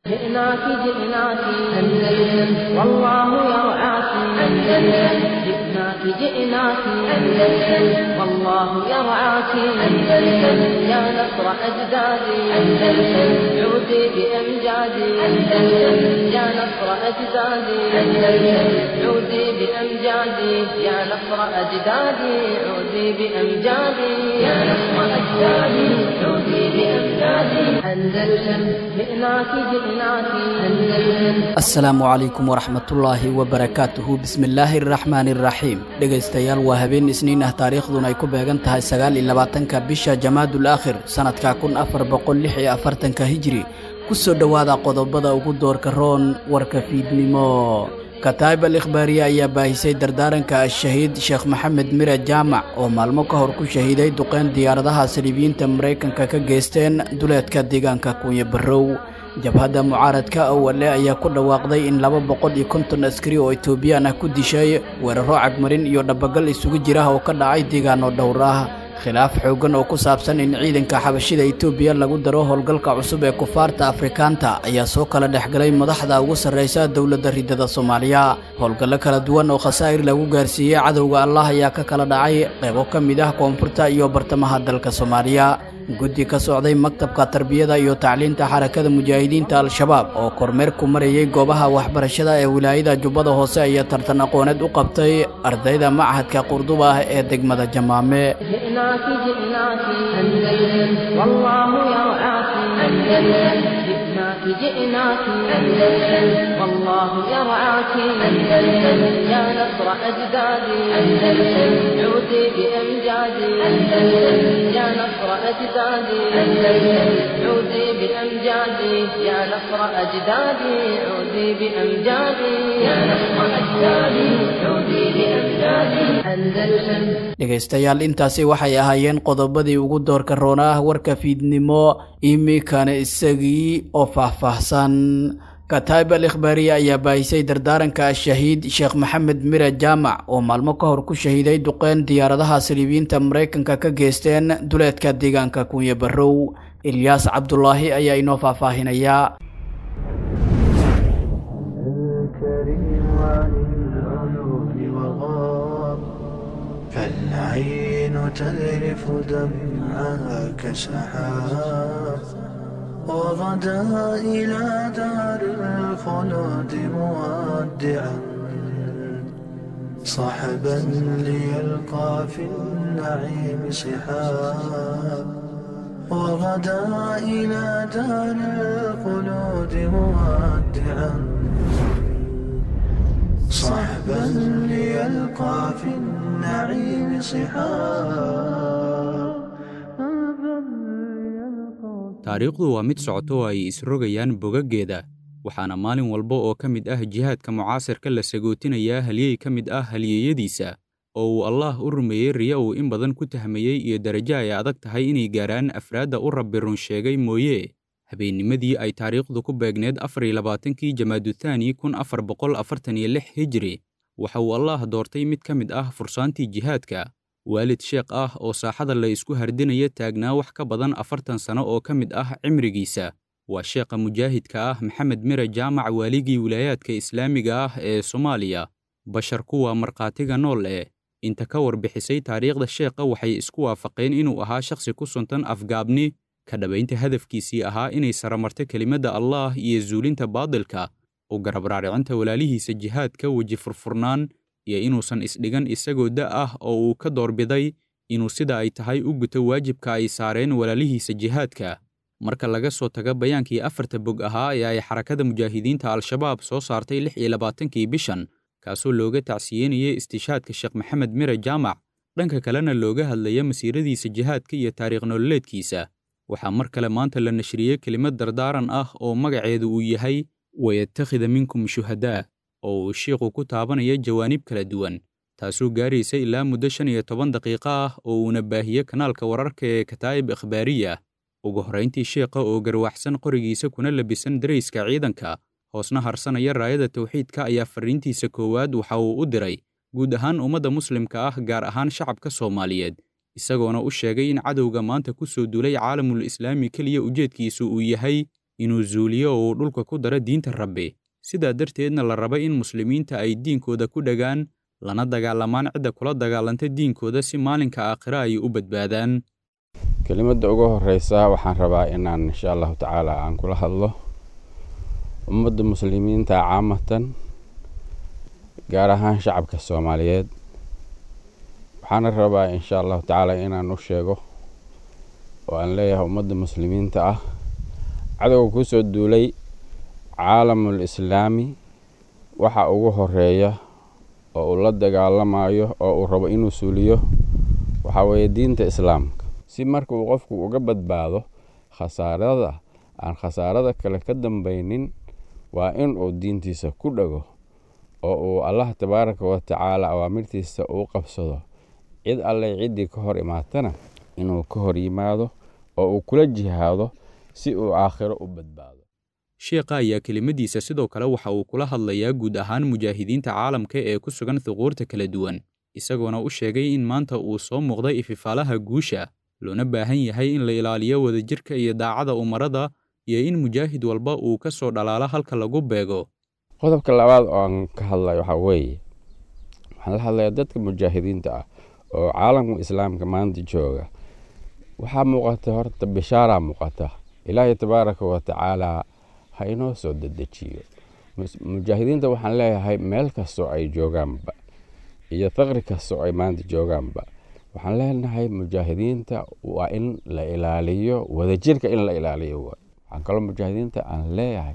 جئناك جئناك أندلس والله يرعاك أندلس جئناك جئناك أندلس والله يرعاك أندلس يا نصر أجدادي أندلس عودي بأمجادي أندلس يا نصر أجدادي أندلس عودي بأمجادي يا نصر أجدادي عودي بأمجادي يا نصر أجدادي عودي بأمجادي أندلس جئناك جئناك أندلس asalaamu calaykum waraxmatullaahi wabarakaatuhu bismillaahi araxmaani iraxiim dhegaystayaal waa habeen isniin ah taariikhduna ay ku beegan tahay sagaal iyo labaatanka bisha jamaadul aakhir sannadka kun afar boqol lix iyo afartanka hijri ku soo dhowaada qodobada ugu doorka roon warka fiidnimo kataa'ib al ikhbaariye ayaa baahisay dardaaranka ashahiid sheekh maxamed mire jaamac oo maalmo ka hor ku shahiiday duqeyn diyaaradaha saliibiyiinta maraykanka ka geysteen duleedka deegaanka kunya barrow jabhadda mucaaradka awale ayaa ku dhawaaqday in laba boqol iyo konton askari oo etoobiyaan ah ku dishay weeraro cagmarin iyo dhabagal isugu jira oo ka dhacay deegaano dhowr ah khilaaf xooggan oo ku saabsan in ciidanka xabashida etoobiya lagu daro howlgalka cusub ee kufaarta afrikaanta ayaa soo kala dhexgalay madaxda ugu sarraysa dowladda ridada soomaaliya howlgallo kala duwan oo khasaa'ir lagu gaarsiiyey cadowga allah ayaa ka kala dhacay qaybo ka mid ah koonfurta iyo bartamaha dalka soomaaliya guddi ka socday maktabka tarbiyada iyo tacliinta xarakada mujaahidiinta al-shabaab oo kormeer ku marayay goobaha waxbarashada ee wilaayada jubbada hoose ayaa tartan aqooneed u qabtay ardayda machadka qurduba ah ee degmada jamaame جئناك جئناك أندلس والله يرعاك أندلس جئناك جئناك أندلس والله يرعاك أندلس يا نصر أجدادي أندلس عودي بأمجادي أندلس يا نصر أجدادي أندلس عودي بأمجادي يا نصر أجدادي عودي بأمجادي يا نصر أجدادي عودي بأمجادي أندلس dhegaystayaal intaasi waxay ahaayeen qodobadii ugu doorka roona ah warka fiidnimo iminkana isagii oo faahfaahsan kataa'ib al ikhbaariye ayaa baahisay dardaaranka ashahiid sheekh maxamed mire jaamac oo maalmo ka hor ku shahiiday duqeyn diyaaradaha saliibiyiinta maraykanka ka geysteen duleedka deegaanka kunya barrow ilyaas cabdulaahi ayaa inoo faahfaahinayaa الكريم عن العيون وغاب فالعين تذرف دمعها كسحاب وغدا إلى دار الخلود مودعا صحبا ليلقى في النعيم صحاب وغدا إلى دار الخلود مودعا صحبا ليلقى في النعيم صحابا taariikhdu waa mid socoto oo ay isrogayaan bogaggeeda waxaana maalin walba oo ka mid ah jihaadka mucaasirka la sagootinayaa halyey ka mid ah halyeeyadiisa oo uu allaah u rumeeyey riya uu in badan ku tahmayey iyo darajo ay adag tahay inay gaaraan afraadda u rabbi run sheegay mooye habeennimadii ay taariikhdu ku beegneed afar iyo labaatankii jamaaduthani kun afar boqol afartan iyo lix hijri waxa uu allaah doortay mid ka mid ah fursaantii jihaadka waalid sheekh ah oo saaxada la isku hardinaya taagnaa wax ka badan afartan sano oo ka mid ah cimrigiisa waa sheekha mujaahidka ah maxamed mire jaamac waaligii wilaayaadka islaamiga ah ee soomaaliya bashar kuwa markhaatiga nool ee inta ka warbixisay taariikhda sheekha waxay isku waafaqeen inuu ahaa shakhsi ku suntan afgaabni ka dhabaynta hadafkiisii ahaa inay saramarto kelimadda allaah iyo zuulinta baadilka u garab raaricinta walaalihiisa jihaadka weji furfurnaan iyo inuusan isdhigan isagoo da' ah oo uu ka doorbiday inuu sida ay tahay u guto waajibka ay saareen walaalihiisa jihaadka marka laga soo tago bayaankii afarta bog ahaa ee ay xarakada mujaahidiinta al-shabaab soo saartay lix iyo labaatankii bishan kaasoo looga tacsiyenayay istishaadka sheekh maxamed mire jaamac dhanka kalena looga hadlaya masiiradiisa jihaadka iyo taariikh nololeedkiisa waxaa mar kale maanta la nashriyey kelimad dardaaran ah oo magaceedu uu yahay wayattakhida minkum shuhadaa oo uu shiikhu ku taabanaya jawaanib kala duwan taasoo gaaraysa ilaa muddo shan iyo toban daqiiqo ah oo uuna baahiye kanaalka wararka ee kataa'ib ikhbaariya ugu horrayntii sheekha oo garwaxsan qorigiisa kuna labisan darayska ciidanka hoosna harsanaya raayada tawxiidka ayaa farriintiisa koowaad waxa uu u diray guud ahaan ummadda muslimka ah gaar ahaan shacabka soomaaliyeed isagoona u sheegay in cadowga maanta ku soo duulay caalamul islaami keliya ujeedkiisu uu yahay inuu zuuliyo oo uu dhulka ku daro diinta rabbi sidaa darteedna la raba in muslimiinta ay diinkooda ku dhagaan lana dagaalamaan cidda kula dagaalanta diinkooda si maalinka aakhire ay u badbaadaan kelimadda ugu horreysa waxaan rabaa inaan insha allahu tacaala aan kula hadlo ummadda muslimiinta caamatan gaar ahaan shacabka soomaaliyeed waxaana rabaa insha allahu tacaala inaan u sheego oo aan leeyahay ummadda muslimiinta ah cadowga ku soo duulay caalamul islaami waxa ugu horeeya oo uu la dagaalamayo oo uu rabo inuu suuliyo waxaa weeye diinta islaamka si marka uu qofku uga badbaado khasaarada aan khasaarada kale ka dambaynin waa in uu diintiisa ku dhago oo uu allah tabaaraka wa tacaala awaamirtiisa uu qabsado cid alleh ciddii ka hor imaatana inuu ka hor yimaado oo uu kula jihaado si uu aakhiro u badbaado sheekha ayaa kelimadiisa sidoo kale waxa uu kula hadlayaa guud ahaan mujaahidiinta caalamka ee ku sugan thuquurta kala duwan isagoona u sheegay in maanta uu soo muuqday ififaalaha guusha loona baahan yahay in la ilaaliyo wadajirka iyo daacada umarada iyo in mujaahid walba uu ka soo dhalaalo halka lagu beego qodobka labaad oo aan ka hadlayo waxaa weeye waxaan la hadlayaa dadka mujaahidiinta ah oo caalamka islaamka maanta jooga waxaa muuqata horta bishaaraa muuqata ilaahay tabaaraka wa tacaala ha inoo soo dedejiyo mujaahidiinta waxaan leeyahay meel kastoo ay joogaanba iyo faqri kastoo ay maanta joogaanba waxaan leenahay mujaahidiinta waa in la ilaaliyo wadajirka in la ilaaliyo waxaan kaloo mujaahidiinta aan leeyahay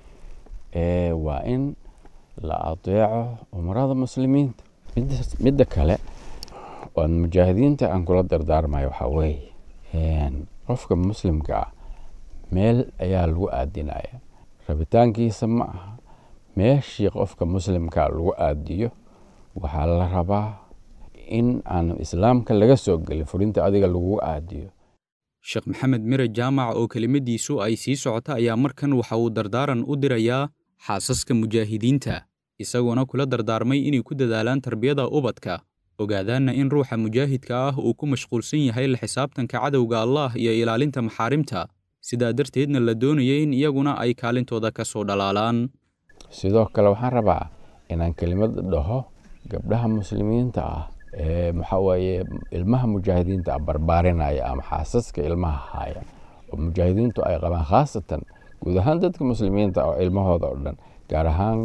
waa in la adeeco umarada muslimiinta midda kale oan mujaahidiinta aan kula dardaarmayo waxaa weeye qofka muslimka ah meel ayaa lagu aadinaya rabitaankiisa ma aha meeshii qofka muslimka lagu aadiyo waxaa la rabaa in aan islaamka laga soo gelin furinta adiga lagu aadiyo sheekh maxamed mire jaamac oo kelimadiisu ay sii socota ayaa markan waxa uu dardaaran u dirayaa xaasaska mujaahidiinta isagoona kula dardaarmay inay ku dadaalaan tarbiyada ubadka ogaadaanna in ruuxa mujaahidka ah uu ku mashquulsan yahay la xisaabtanka cadowga allah iyo ilaalinta maxaarimta sidaa darteedna la doonaya in iyaguna ay kaalintooda ka soo dhalaalaan sidoo kale waxaan rabaa inaan kelimad dhaho gabdhaha muslimiinta ah ee maxaa weeye ilmaha mujaahidiinta ah barbaarinaya ama xaasaska ilmaha haya oo mujaahidiintu ay qabaan khaasatan guud ahaan dadka muslimiinta oo ilmahooda oo dhan gaar ahaan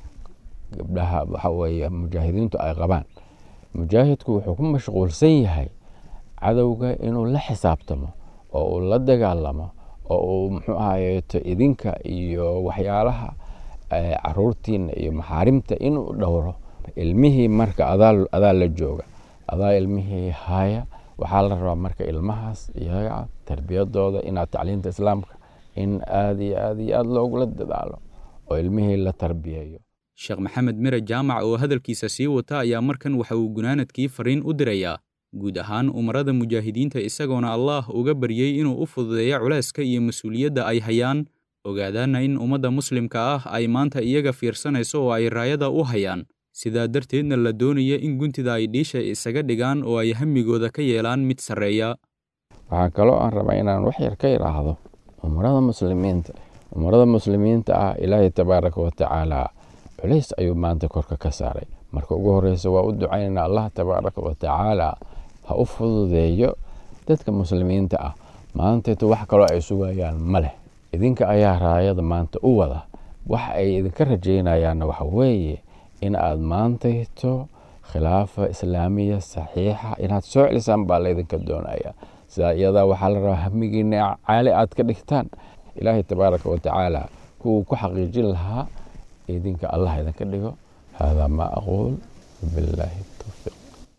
gabdhaha waxa weeye mujaahidiintu ay qabaan mujaahidku wuxuu ku mashquulsan yahay cadowga inuu la xisaabtamo oo uu la dagaalamo oo uu muxuu ahayeeto idinka iyo waxyaalaha caruurtiina iyo maxaarimta inuu dhowro ilmihii marka adaa la jooga adaa ilmihii haya waxaa la rabaa marka ilmahaas iyaga tarbiyadooda inaad tacliinta islaamka in aad iyo aad iyo aad loogula dadaalo oo ilmihii la tarbiyeeyo sheekh maxamed mire jaamac oo hadalkiisa sii wata ayaa markan waxa uu gunaanadkii fariin u dirayaa guud ahaan umarada mujaahidiinta isagoona allaah uga baryey inuu u fududeeyo culayska iyo mas-uuliyadda ay hayaan ogaadaanna in ummadda muslimka ah ay maanta iyaga fiirsanayso oo ay raayada u hayaan sidaa darteedna la doonaya in guntida ay dhiisha isaga dhigaan oo ay hamigooda ka yeelaan mid sarreeya waxaa kaloo aan rabaa inaan wax yar ka idhaahdo umarada muslimiinta umarada muslimiinta ah ilaahay tabaaraka wa tacaala culays ayuu maanta korka ka saaray marka ugu horreysa waa u ducaynaynaa allah tabaaraka wa tacaala ha u fududeeyo dadka muslimiinta ah maanteetu wax kaloo ay sugayaan ma leh idinka ayaa raayada maanta u wada wax ay idinka rajaynayaanna waxa weeye in aad maantayto khilaafa islaamiya saxiixa inaad soo celisaan baa laydinka doonaya sidaa iyadaa waxaa la rabaa hamigiina caali aad ka dhigtaan ilaahay tabaaraka wa tacaala kuwuu ku xaqiijin lahaa idinka allah idinka dhigo haadaa maa aquul bilaahi towfiiq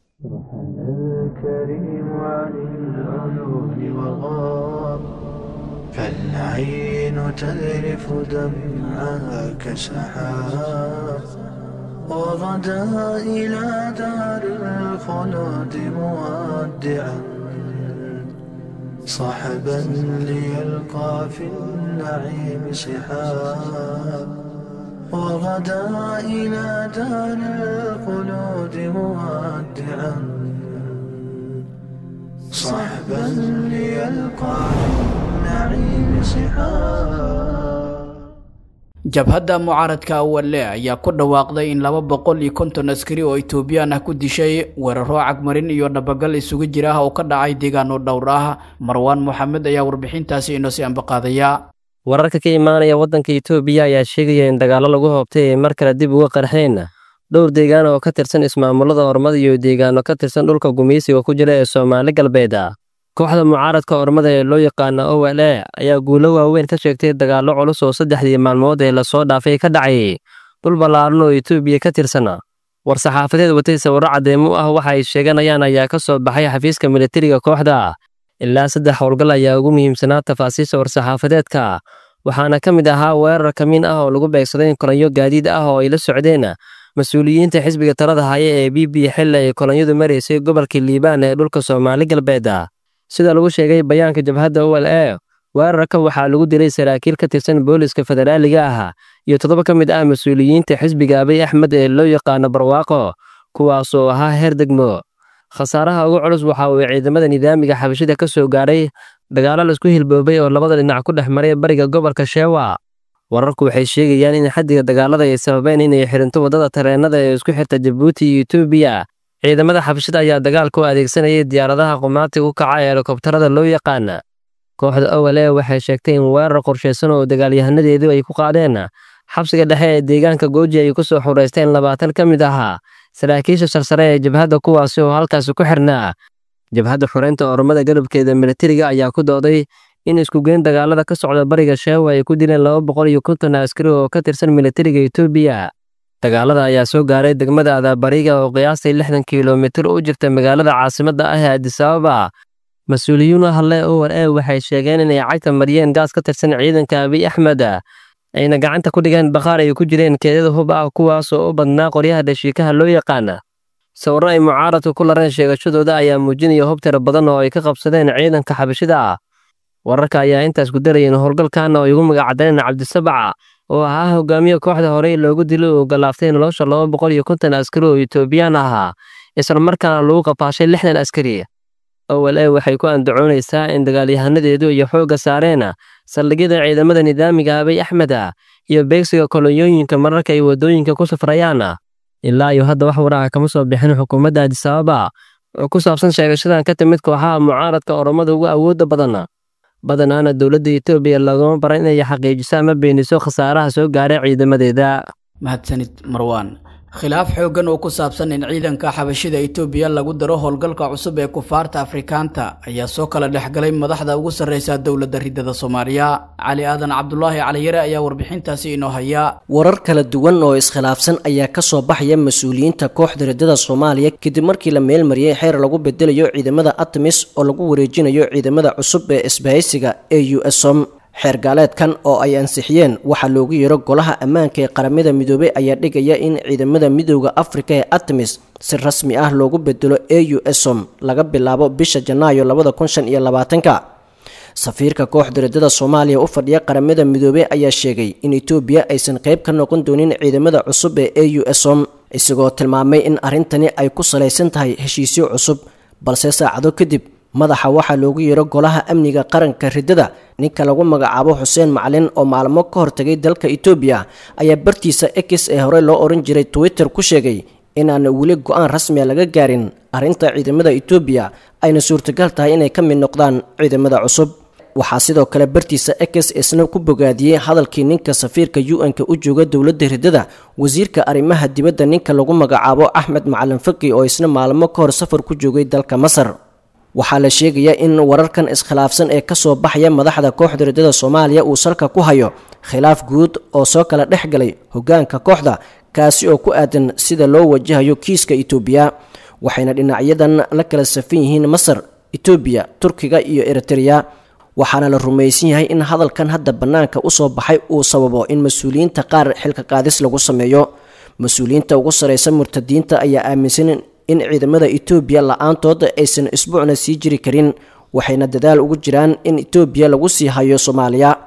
الكريم عن العيون وغاب فالعين تذرف دمعها كسحاب وغدا إلى دار الخلود مودعا صحبا ليلقى في النعيم صحاب وغدا إلى دار الخلود مودعا صحبا ليلقى في النعيم صحاب jabhadda mucaaradka awale ayaa ku dhawaaqday in laba boqol iyo konton askari oo etoobiyaan ah ku dishay weeraro cagmarin iyo dhabagal isugu jira ah oo ka dhacay deegaano dhowr ah marwaan moxamed ayaa warbixintaasi inoo sii ambaqaadaya wararka ka imaanaya waddanka itoobiya ayaa sheegaya in dagaallo lagu hoobtay ay mar kale dib uga qarxeen dhowr deegaan oo ka tirsan ismaamulada ormada iyo deegaano ka tirsan dhulka gumaysiga ku jira ee soomaali galbeed kooxda mucaaradka ormada ee loo yaqaana o l e ayaa guulo waaweyn ka sheegtay dagaallo culus oo saddexdii maalmood ee lasoo dhaafay ka dhacay dhul ballaaran oo itoobiya ka tirsan war-saxaafadeed watay sawirro caddeemo ah waxa ay sheeganayaan ayaa ka soo baxay xafiiska militariga kooxda ilaa saddex howlgal ayaa ugu muhiimsanaa tafaasiisha war-saxaafadeedka waxaana ka mid ahaa weerar kamiin ah oo lagu beegsaday kolanyo gaadiid ah oo ay la socdeen mas-uuliyiinta xisbiga talada haya ee b b xilli ay kolonyadu maraysay gobolka liibaan ee dhulka soomaali galbeed sida lagu sheegay bayaanka jabhadda o l e weerarka waxaa lagu dilay saraakiil ka tirsan booliska federaaliga ah iyo toddoba ka mid ah mas-uuliyiinta xisbiga abiy axmed ee loo yaqaano barwaaqo kuwaasoo ahaa heer degmo khasaaraha ugu culus waxa uu ciidamada nidaamiga xabashida ka soo gaadhay dagaallo laisku hilboobay oo labada dhinac ku dhex maray bariga gobolka sheewa wararku waxay sheegayaan in xaddiga dagaalada ay sababeen inay xirinto waddada tareennada ee isku xirta jabuuti iyo etoobiya ciidamada xabashida ayaa dagaalka u adeegsanayay diyaaradaha qumaatiga u kaca ee helikobtarada loo yaqaana kooxda owal e waxay sheegtay in weerar qorshaysan oo dagaalyahanadeedu ay ku qaadeen xabsiga dhexe ee deegaanka gooji ay ku soo xureysteen labaatan ka mid ahaa saraakiisha sarsare ee jabhadda kuwaasi oo halkaasi ku xirnaa jabhadda xureynta ormada galabkeeda militariga ayaa ku dooday in iskugeyn dagaalada ka socda bariga sheewa ay ku dileen laba boqol iyo konton askari oo ka tirsan militariga etoobiya dagaalada ayaa soo gaaray degmada adaabariga oo qiyaastay lixdan kilomitir u jirta magaalada caasimadda ah ee adisababa mas-uuliyiin u hadle owar e waxay sheegeen inay cagta mariyeen gaas ka tirsan ciidanka abiy axmed ayna gacanta ku dhigeen bakhaar ay ku jireen keedada hub ah kuwaasoo u badnaa qoryaha dhashiikaha loo yaqaana sawirro ay mucaaradku ku lareen sheegashadooda ayaa muujinaya hub tiro badan oo ay ka qabsadeen ciidanka xabashida ah wararka ayaa intaas ku darayeen howlgalkan oo ay ugu magacadeen cabdisabaca oo ahaa hogaamiye kooxda horey loogu dilay oo galaaftay nolosha laba boqol iyo konton askari oo etoobiyaan ahaa islamarkaana lagu qafaashay lixdan askari owal e waxay ku andacoonaysaa in dagaalyahanadeedu iyo xoogga saareen saldhigyada ciidamada nidaamiga abiy axmed iyo beegsiga kolonyooyinka mararka ay waddooyinka ku safrayaan ilaa iyo hadda wax waraca kama soo bixin xukuumadda adisababa oo ku saabsan sheegashadan ka timid kooxaha mucaaradka oromada ugu awoodda badan badanaana dowladda etoobiya lagama bara inay xaqiijiso ama beeniso khasaaraha soo gaaray ciidamadeeda mahadsanid marwaan khilaaf xooggan oo ku saabsan in ciidanka xabashida etoobiya lagu daro howlgalka cusub ee kufaarta afrikaanta ayaa soo kala dhexgalay madaxda ugu sarreysa dowladda ridada soomaaliya cali aadan cabdulaahi caliyare ayaa warbixintaasi inoo haya warar kala duwan oo iskhilaafsan ayaa ka soo baxaya mas-uuliyiinta kooxda ridada soomaaliya kadib markii la meelmariyey xeer lagu bedelayo ciidamada atmis oo lagu wareejinayo ciidamada cusub ee isbahaysiga ee u som xeer gaaleedkan oo ay ansixiyeen waxaa loogu yeero golaha ammaanka ee qaramada midoobey ayaa dhigaya in ciidamada midooda afrika ee atmis si rasmi ah loogu bedelo e u som laga bilaabo bisha janaayo labada kun shan iyo labaatanka safiirka kooxda ridada soomaaliya u fadhiya qaramada midoobey ayaa sheegay in etoobiya aysan qayb ka noqon doonin ciidamada cusub ee e u som isagoo tilmaamay in arrintani ay ku salaysan tahay heshiisyo cusub balse saacado kadib madaxa waxaa loogu yeero golaha amniga qaranka ridada ninka lagu magacaabo xuseen macalin oo maalmo ka hortagay dalka etoobiya ayaa bartiisa x ee horey loo oran jiray twitter ku sheegay inaan weli go-aan rasmiya laga gaarin arrinta ciidamada etoobiya ayna suurtagal tahay inay ka mid noqdaan ciidamada cusub waxaa sidoo kale bartiisa x isna ku bogaadiyey hadalkii ninka safiirka u-n-ka u jooga dowladda ridada wasiirka arrimaha dibadda ninka lagu magacaabo axmed macalin faki oo isna maalmo ka hor safar ku joogay dalka masar waxaa la sheegayaa in wararkan iskhilaafsan ee kasoo baxaya madaxda kooxda ridada soomaaliya uu salka ku hayo khilaaf guud oo soo kala dhex galay hogaanka kooxda kaasi oo ku aadan sida loo wajahayo kiiska itoobiya waxayna dhinacyadan la kala safan yihiin masar itoobiya turkiga iyo eritreya waxaana la rumaysan yahay in hadalkan hadda bannaanka usoo baxay uu sababo in mas-uuliyiinta qaar xilka qaadis lagu sameeyo mas-uuliyiinta ugu sarreysa murtadiinta ayaa aaminsan in ciidamada etoobiya la-aantood aysan isbuucna sii jiri karin waxayna dadaal ugu jiraan in etoobiya lagu sii hayo soomaaliya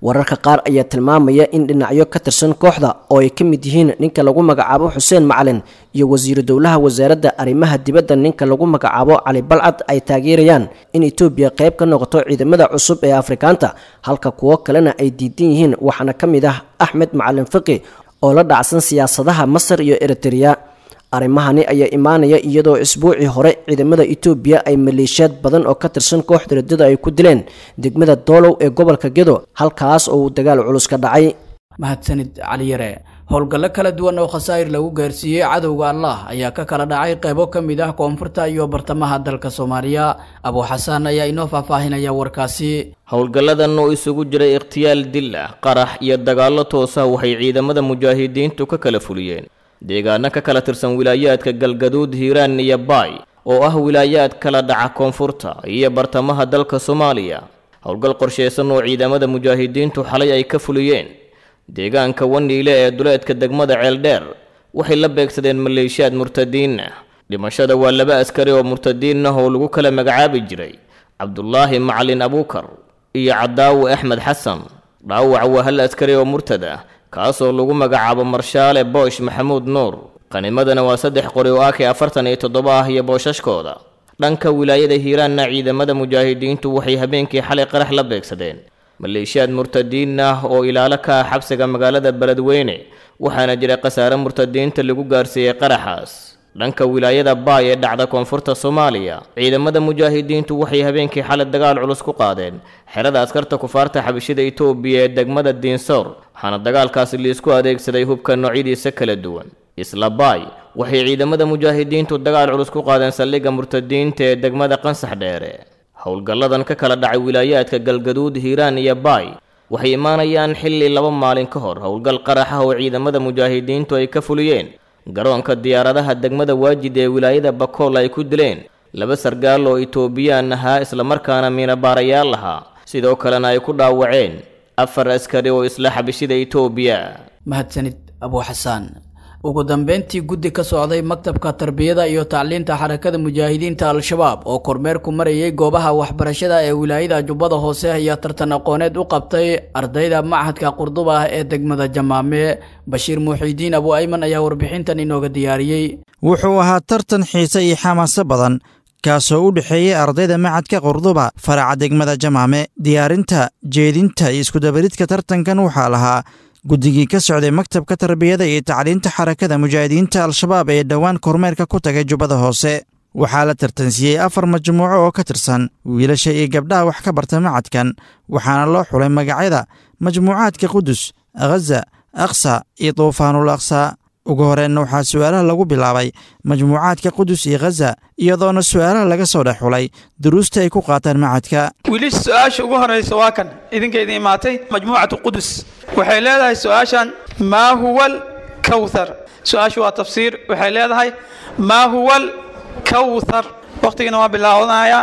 wararka qaar ayaa tilmaamaya in dhinacyo ka tirsan kooxda oo ay ka mid yihiin ninka lagu magacaabo xuseen macalin iyo wasiiru dowlaha wasaaradda arrimaha dibadda ninka lagu magacaabo cali balcad ay taageerayaan in etoobiya qayb ka noqoto ciidamada cusub ee afrikaanta halka kuwo kalena ay diidan yihiin waxaana ka mid ah axmed macalin fiqi oo la dhacsan siyaasadaha masar iyo eritrea arrimahani ayaa imaanaya iyadoo isbuucii hore ciidamada etoobiya ay maleeshiyaad badan oo ka tirsan kooxda riddada ay ku dileen degmada doolow ee gobolka gedo halkaas oo uu dagaal culus ka dhacay mahadsanid caliyare howlgallo kala duwan oo khasaa'ir lagu gaarsiiyey cadowga allah ayaa ka kala dhacay qaybo ka mid ah koonfurta iyo bartamaha dalka soomaaliya abuu xasaan ayaa inoo faahfaahinaya warkaasi howlgalladan oo isugu jiray ikhtiyaal dil ah qarax iyo dagaallo toosa waxay ciidamada mujaahidiintu ka kala fuliyeen deegaano ka kala tirsan wilaayaadka galgaduud hiiraan iyo baay oo ah wilaayaad kala dhaca koonfurta iyo bartamaha dalka soomaaliya howlgal qorshaysan oo ciidamada mujaahidiintu xalay ay ka fuliyeen deegaanka waniile ee duleedka degmada ceeldheer waxay la beegsadeen maleeshiyaad murtadiin ah dhimashada waa laba askari oo murtadiin ah oo lagu kala magacaabi jiray cabdulaahi macalin abuukar iyo cadaawe axmed xasan dhaawac waa hal askari oo murtad ah kaasoo lagu magacaabo marshaale boosh maxamuud nuur qanimadana waa saddex qori oo ak afartan iyo toddoba ah iyo booshashkooda dhanka wilaayada hiiraanna ciidamada mujaahidiintu waxay habeenkii xalay qarax la beegsadeen maleeshiyaad murtadiin ah oo ilaalo ka ah xabsiga magaalada beledweyne waxaana jira khasaare murtadiinta lagu gaarsiiyey qaraxaas dhanka wilaayada baay ee dhacda koonfurta soomaaliya ciidamada mujaahidiintu waxay habeenkii xalay dagaal culus ku qaadeen xerada askarta kufaarta xabashida itoobiya ee degmada diinsoor waxaana dagaalkaasi liisku adeegsaday hubka noocyadiisa kala duwan isla baay waxay ciidamada mujaahidiintu dagaal culus ku qaadeen saldhigga murtadiinta ee degmada qansax dheere howlgalladan ka kala dhacay wilaayaadka galgaduud hiiraan iyo baay waxay imaanayaan xilli laba maalin ka hor howlgal qarax ah oo ciidamada mujaahidiintu ay ka fuliyeen garoonka diyaaradaha degmada waajid ee wilaayada bakool ay ku dileen laba sargaal oo itoobiyaan ahaa islamarkaana miinabaarayaal lahaa sidoo kalena ay ku dhaawaceen afar askari oo isla xabishida itoobiya mahadsanid abuu xasaan ugu dambeyntii guddi ka socday maktabka tarbiyada iyo tacliinta xarakada mujaahidiinta al-shabaab oo kormeerku marayay goobaha waxbarashada ee wilaayada jubbada hoose ayaa tartan aqooneed u qabtay ardayda machadka qurduba ah ee degmada jamaame bashiir muuxiidiin abu ayman ayaa warbixintan inooga diyaariyey wuxuu ahaa tartan xiise iyo xamaaso badan kaasoo u dhexeeyey ardayda macadka qurduba faraca degmada jamaame diyaarinta jeedinta iyo iskudabaridka tartankan waxaa lahaa guddigii ka socday maktabka tarbiyada iyo tacliinta xarakada mujaahidiinta al-shabaab ee dhowaan kormeerka ku tagay jubbada hoose waxaa la tartansiiyey afar majmuuco oo ka tirsan wiilasha iyo gabdhaha wax ka barta macadkan waxaana loo xulay magacyada majmuucaadka qudus khaza aqsa iyo duufaanul aqsa ugu horeenna waxaa su'aalaha lagu bilaabay majmuucaadka qudus iyo khaza iyadoona su'aalaha laga soo dhex xulay duruusta ay ku qaataan macadka wiilisha su-aasha ugu horraysa waa kan idinka idin imaatay majmuucatu qudus waxay leedahay su-aashan maa huwa alkawthar su-aashu waa tafsiir waxay leedahay maa huwa alkawthar waqtigana waa bilaawanayaa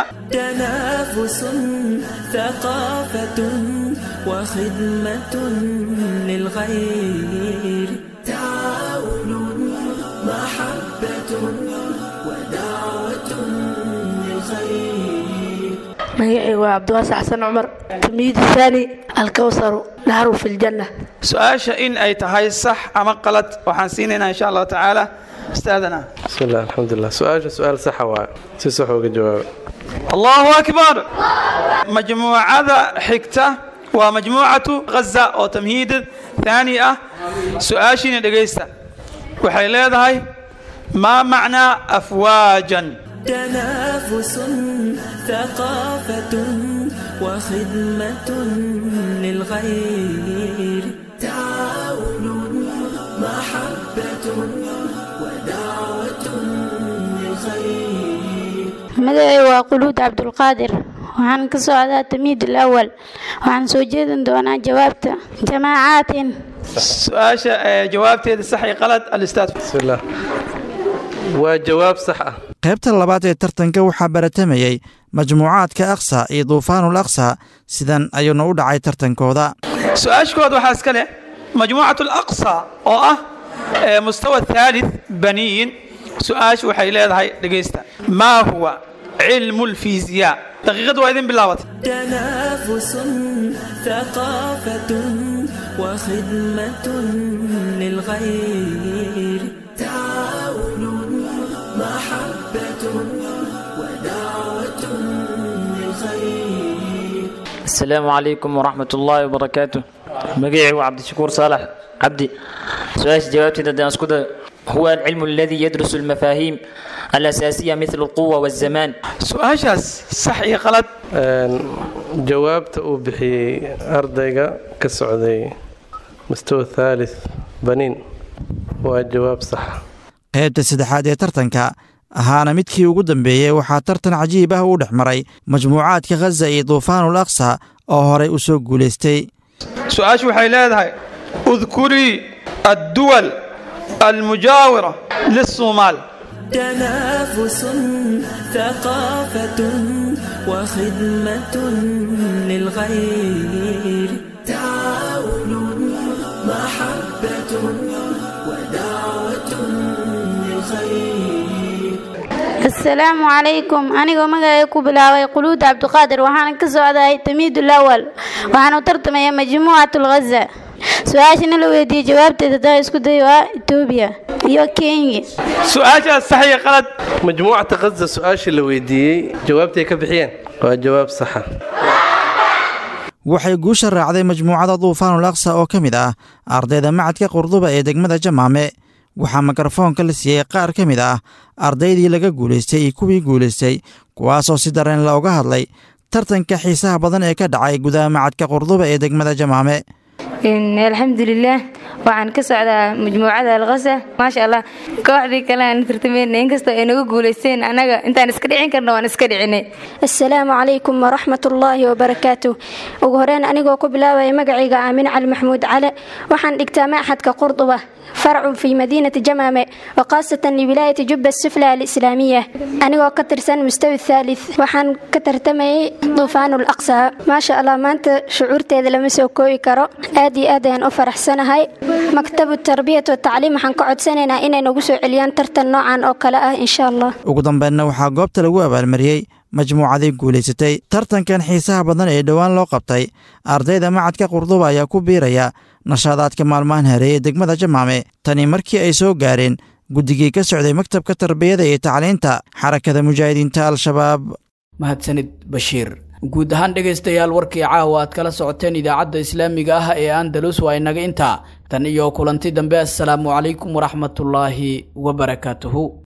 تنافس ثقافة وخدمة للغير تعاون محبة ودعوة للخير magacayga waa cabdiwaasi xasan cumar tamyiid thaani alkawsaru nahru fi ljanna su-aasha in ay tahay sax ama qalad waxaan siinaynaa insha allahu tacaala ustaadana بسم الله الحمد لله سؤال سؤال صح واي si sax uga jawaab allahu akbar majmuucada xigta waa majmuucatu ghaza oo tamhiid thaani ah su-aashiina dhegaysta waxay leedahay maa macnaa afwaajan تنافس ثقافة وخدمة للغير تعاون محبة ودعوة للخير magacay waa quluud cabdulqaadir waxaan ka socdaa tamiid alawal waxaan soo jeedin doonaa jawaabta jamaacaatin su-aasha ee jawaabteeda sax iyo qalad alistaad بسم الله waa jawaab sax ah qaybta labaad ee tartanka waxaa baratamayey majmuucaadka aqsa iyo duufaanul aqsa sidan ayuuna u dhacay tartankooda su-aashkooda waxaa iska leh majmuucatu alaqsa oo ah ee mustawa thalith baniyin su-aashu waxay leedahay dhegaysta maa huwa cilmu lfiisiyaa daqiiqadda waa idin bilaabatay تنافس ثقافة وخدمة للغير تعاون محبة ودعوة للخير السلام عليكم ورحمة الله وبركاته مقيعي وعبد الشكور صالح عبدي سؤال جوابتي ده أسكت هو العلم الذي يدرس المفاهيم الأساسية مثل القوة والزمان su-aashaas sax iyo qalad jawaabta uu bixiyey ardayga ka socday mustawa thalith baniin waa jawaab sax qaybta saddexaad ee tartanka ahaana midkii ugu dambeeyey waxaa tartan cajiib ah u dhex maray majmuucaadka khaza iyo duufaanul aqsa oo horay u soo guulaystay su-aashu waxay leedahay udkurii adduwal almujaawira lissuumaal تنافس ثقافة وخدمة للغير تعاون محبة ودعوة للخير asalaamu calaykum anigoo magacay ku bilaabay quluud cabdiqaadir waxaana ka socdahay tamiidul awal waxaan u tartamaya majmuucatul ghaza su-aashana la weydiiyey jawaabteeda daa isku day waa etoobiya iyo kenya su-aashaas sax iyo qalad majmuucata khaza su-aashii la weydiiyey jawaabtay ka bixiyeen waa jawaab saxa waxay guusha raacday majmuucada duufaanul aqsa oo ka mid ah ardayda macadka qurduba ee degmada jamaame waxaa mikrofoonka la siiyey qaar ka mid ah ardaydii laga guulaystay iyo kuwii guulaystay kuwaasoo si dareen la uga hadlay tartanka xiisaha badan ee ka dhacay gudaha macadka qurduba ee degmada jamaame alxamdulilaah waxaan ka socdaa majmuucada alkasa maasha allah kooxdii kale aan tartamayna inkastoo ay nagu guulaysteen annaga intaan iska dhicin karna waan iska dhicinay asalaamu calaykum waraxmatullaahi wabarakaatu ugu horeyn anigoo ku bilaabaya magacayga aamin cali maxamuud cale waxaan dhigtaa maxadka qurduba farcun fii madiinati jamaame wa khaasatan liwilaayati jubba sufla alislaamiya anigoo ka tirsan mustawi thalith waxaan ka tartamayay duufaanul aqsa maasha allah maanta shucuurteeda lama soo koobi karo aad iyo aad ayaan u faraxsanahay maktabu tarbiyat watacliim waxaan ka codsanaynaa inay nagu soo celiyaan tartan noocan oo kale ah insha allah ugu dambeynna waxaa goobta lagu abaalmariyey majmuucadii guulaysatay tartankan xiisaha badan ee dhowaan loo qabtay ardayda macadka qurduba ayaa ku biiraya nashaadaadka maalmahan hareeye degmada jamaame tani markii ay soo gaareen guddigii ka socday maktabka tarbiyada iyo tacliinta xarakada mujaahidiinta al-shabaab mahadsanid bashiir guud ahaan dhegaystayaal warkii caawa aad kala socoteen idaacadda islaamiga ah ee andalus waa inaga intaa tan iyo kulanti dambe assalaamu calaykum waraxmatullaahi wabarakaatuhu